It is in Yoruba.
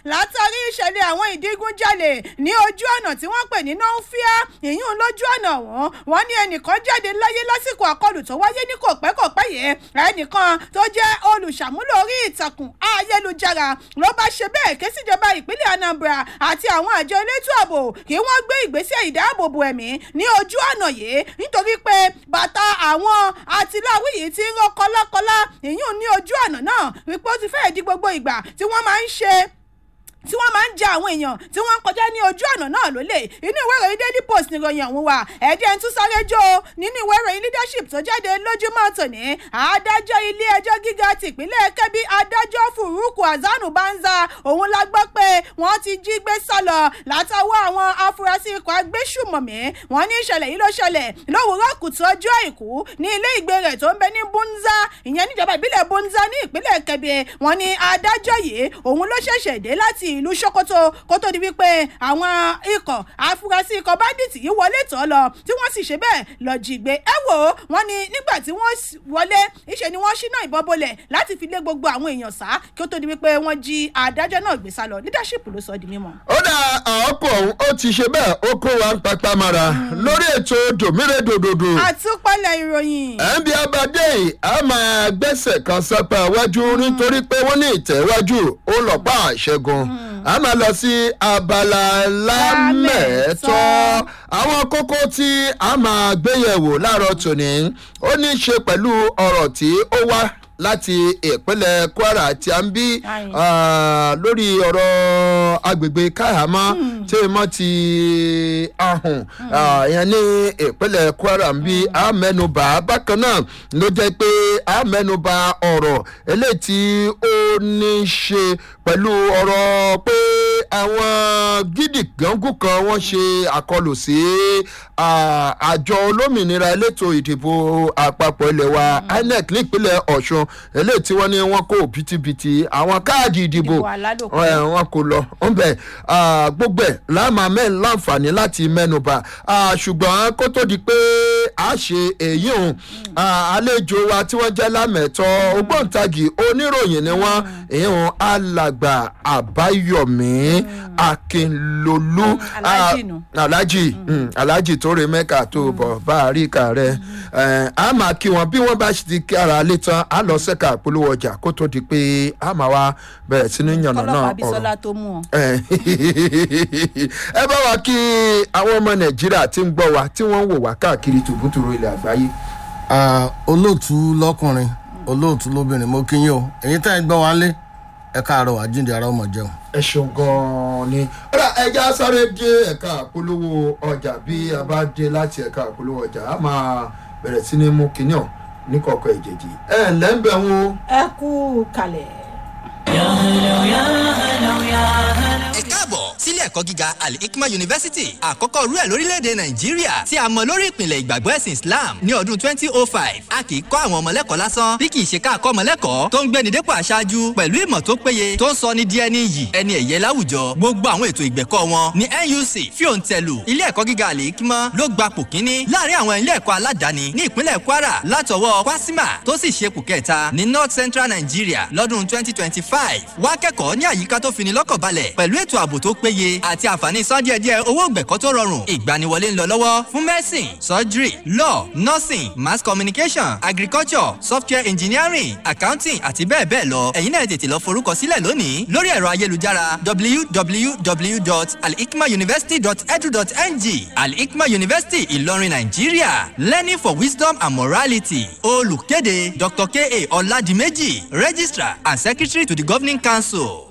látàrí ìṣẹ̀lẹ̀ àwọn ìdígunjalè ní ojú ọ̀nà tí wọ́n pè ní nọ́ńfíà ìyún lójú ọ̀nà wọn wọ́n ní ẹnìkan jáde láyé lásìkò àkọlù tó wáyé ní kòpẹ́kòpẹ́ yìí ẹnìkan tó jẹ́ olùṣàmúlò orí ìtàkùn ayélujára ló bá ṣe bẹ́ẹ̀ ké síjọba ìpínlẹ̀ anambra àti àwọn àjọ elétò ààbò kí wọ́n gbé ìgbésẹ̀ ìdáàbòbò ẹ̀mí ní ojú ọ̀nà yìí nítorí pé bàtà àwọn àtìláwí yìí ti ń rọ kọ́lákọ́lá ìyún ní ojú ọ̀nà náà wípé ó ti fẹ́ẹ̀ di gbogbo ìgbà tí wọ́n máa ń ṣe tí wọ́n máa ń ja àwọn èèyàn tí wọ́n ń kọjá ní ojú ọ̀nà náà lólè inú ìwé ìròyìn daily post nìròyìn ọ̀hún wà ẹ̀jẹ̀ ń tún sáré jó o nínú ìwé ìròyìn leadership tó jáde lójúmọ́ tòní adájọ́ ilé ẹjọ́ gíga tìpínlẹ̀ kẹ́bí adájọ́ furuku azanu banza òun la gbọ́ pé wọ́n ti jí gbé sálọ látọwọ́ àwọn afurasí ikọ̀ agbésùmọ̀mí wọ́n ní ìṣẹ̀lẹ̀ yìí ló ṣẹlẹ̀ lówùúrọ̀ kùtù ọjọ́ àìkú ní ilé ìgbé rẹ̀ tó ń bẹ ní bunza ìyẹn níjọba ìbílẹ̀ bunza ní ìpínlẹ̀ kẹ́bí wọ́n ní adájọ́ yìí òun ló ṣẹ̀ṣẹ̀ dé láti ìlú sokoto kó tó di wípé àwọn ikọ̀ afurasí ikọ̀ báńdíìtì yìí wọlé tọ́ lọ tí wọ́n sì ṣe bẹ́ẹ̀ lọ jí gbé ẹ wò ó wọ́n ní nígbà tí wọ́n wọlé ìṣe ni wọ́n ṣínà ìbọn bolẹ̀ láti fi lé gbogbo àwọn èèyàn sá kí ó tó di wípé wọ́n jí adájọ́ náà gbé sá lọ leadership ló sọ di mímọ́. ó dá ọkọ̀ ọ̀hún ó ti ṣe bẹ́ẹ̀ ó kó wa ń papá mara lórí ètò dòmírèdòdòdò àtúpalẹ̀ ìròyìn. ẹ̀ńbí abadé yìí a máa gbẹ́sẹ̀ kan sápá iwájú nítorí pé wọ́n ní ìtẹ̀wájú ó lọ́pàá àṣẹgun a máa lọ sí abala lámẹ̀ẹ́tọ́ àwọn kókó tí a máa gbéyẹ̀wò láàárọ̀ tòní ó ní í ṣe pẹ̀lú ọ̀rọ̀ tí ó wá láti ìpínlẹ̀ kwara tí a ń bí Aye. ah, lórí ọ̀rọ̀ agbègbè káhàmá tí mo ti ahùn ah, ìyẹn ní ìpínlẹ̀ kwara ń bí a mẹ́nuba bákan náà ló jẹ́ pé a mẹ́nuba ọ̀rọ̀ eléyìí tí ó ní í ṣe pẹ̀lú ọ̀rọ̀ pé àwọn gidi gángun kan wọ́n ṣe àkọlù sí ah, àjọ olómìnira elétò ìdìbò àpapọ̀ ilẹ̀ wa inec nípínlẹ̀ ọ̀ṣun eléyìí tí wọ́n ní wọ́n kó bìtìbìtì àwọn káàdì ìdìbò Ìdìbò alálòpẹ́. ẹ, wọn kò lọ ńbẹ gbogbo ẹ láàmà mẹ́rin láǹfààní láti mẹ́nuba Ah, ṣùgbọ́n kó tó di pé a ṣe èyí hùn àlejò wa tí wọ́n jẹ́ lámẹ̀tọ́ ògbóǹtagì oníròyìn ni wọ́n èyí hùn alàgbà àbáyọ̀mí akínlolú Alhaji nù. Ah, alhaji mm, alhaji tó re mẹ́ka tó bọ̀ bá a rí ìka rẹ̀ ẹ̀, a máa kí wọn bí wọ́n bá ti kí ara lé tán a lọ sẹ́ka polówó ọjà kó tó di pé a máa wá bẹ̀rẹ̀ sí ní yànnà náà kọlọ́pàá ọ̀rọ̀ bisola tó mú ọ. ẹ ẹ bá wa kí àwọn ọmọ nàìjíríà tí ń gbọ́ wa tí wọ́n ń wò wá káàkiri tòbútòrò ilẹ̀ àgbáyé. Ah, olóòtú lọkùnrin olóòtú lóbìnrin mo kí yín o èyí tá ẹ gbọ́ wá lé ẹ káàárọ̀ àjíǹde ara ọmọ jẹun. ẹ ṣeun gan-an ni. ọ̀rọ̀ ẹja sáré dé ẹ̀ka àpolówó ọjà bí a bá dé láti ẹ̀ka àpolówó ọjà a máa bẹ̀rẹ̀ sí ní mú kinní ọ̀ ní kọ̀ọ̀kan ìjèjì. ẹ ǹlẹ́ ń bẹ̀ wọ́n. ẹ kú kalẹ̀. ẹ káàbọ̀ sílé ẹ̀kọ́ gíga al-hikma university àkọ́kọ́ rú ẹ̀ lórílẹ̀‐èdè nàìjíríà tí a mọ lórí ìpìlẹ̀ ìgbàgbọ́ ẹ̀sìn islam ní ọdún 2005 a kì í kọ́ àwọn ọmọlẹ́kọ̀ọ́ lásán bí kì í ṣe ká kọ́ ọmọlẹ́kọ̀ọ́ tó ń gbéni dépò aṣáájú pẹ̀lú ìmọ̀ tó péye tó ń sọ ní di ẹni yìí ẹni ẹ̀yẹ láwùjọ gbogbo àwọn ètò ìgbẹ̀kọ́ wọn ní nuc fíòǹtẹ̀lù ilé ẹ̀kọ́ gíga al-hikma ló gba pò kíní láàrin àwọn ilé ẹ̀kọ́ aládàáni ní ìpínlẹ̀ kwara látọwọ́ kwasima tó sì ṣe pò kẹta ní north central nigeria lọ́dún 2025 wá kẹ́kọ̀ọ́ ní àyíká tó fini lọ́kàn balẹ̀ pẹ̀lú ètò ààbò tó péye àti àǹfààní san díẹ̀díẹ̀ owó ìgbẹ̀kọ́ tó rọrùn ìgbaniwọlé ń lọ lọ́wọ́ fún medicine surgery law nursing mass communication agriculture software engineering accounting àti bẹ́ẹ̀ bẹ́ẹ̀ lọ ẹ̀yin náà tètè lọ forúkọ sílẹ̀ lónìí lórí ẹ̀rọ ayélujára www.alhikmauniversity.edu.ng alhikma university ìlọrin nàìjíríà learning for wisdom and morality olùkéde dr ka ọ̀làdìmẹ́jì registrar and secretary to the governing council.